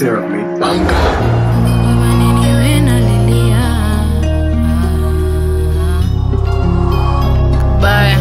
Sarah made baya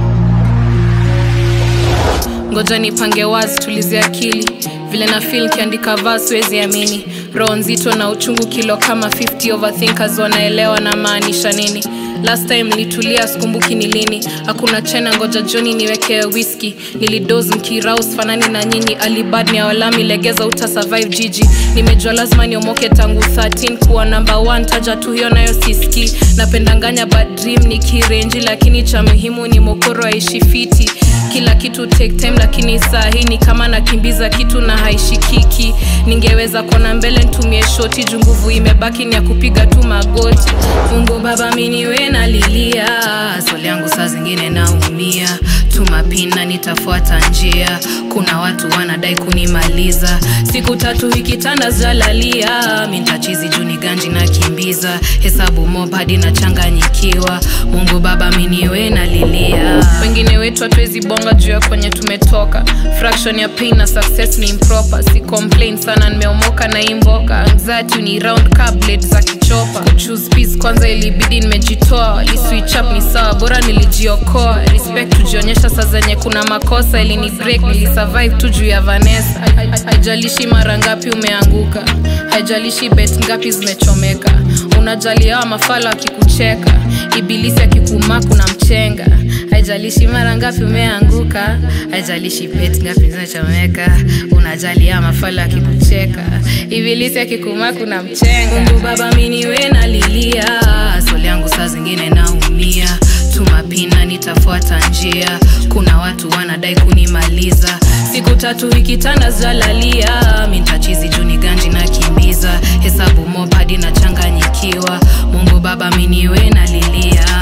ngoja nipange wazi tulize akili vile na fil kiandika vaa siwezi amini roho nzito na uchungu kilo kama 50 overthinkers wanaelewa na maanisha nini last time nilitulia sikumbuki ni lini hakuna chena ngoja joni niwekee whisky nilidos mkiraus fanani na nyinyi alibad ni awalami legeza uta survive jiji nimejua lazima niomoke tangu 13 kuwa namba 1 taja tu hiyo nayo siski napendanganya bad dream ni kirenji lakini cha muhimu ni mokoro aishi fiti kila kitu take time lakini saa hii ni kama nakimbiza kitu na haishikiki ningeweza kuona mbele ntumie shoti juu nguvu imebaki ni ya kupiga tu magoti mungu baba miniwe nalilia swali yangu saa zingine naumia tumapina nitafuata njia kuna watu wanadai kunimaliza siku tatu hikitanda zalalia mintachizi juni ganji nakimbiza hesabu mob hadi nachanganyikiwa mungu baba miniwe nalilia wengine wetu hatuwezi bonga juu ya kwenye tumetoka fraction ya pain na success ni improper si complain sana nimeomoka na imboka anxiety ni round cablet za kichopa kuchoose peace kwanza ilibidi nimejitoa liswitch up ni sawa bora nilijiokoa respect tujionyesha saa zenye kuna makosa ilini break nilisurvive tu juu ya vanessa haijalishi mara ngapi umeanguka haijalishi bet ngapi zimechomeka unajali hawa mafala akikucheka ibilisi akikumaa kuna mchenga haijalishi mara ngapi umeanguka haijalishi bet ngapi zimechomeka unajali hawa mafala akikucheka ibilisi akikumaa kuna mchenga mungu baba miniwe nalilia swali yangu saa zingine naumia tumapina nitafuata njia kuna watu wanadai kunimaliza siku tatu ikitanda zalalia mintachizi juni ganji na kimbiza hesabu mob hadi nachanganyikiwa mungu baba miniwe nalilia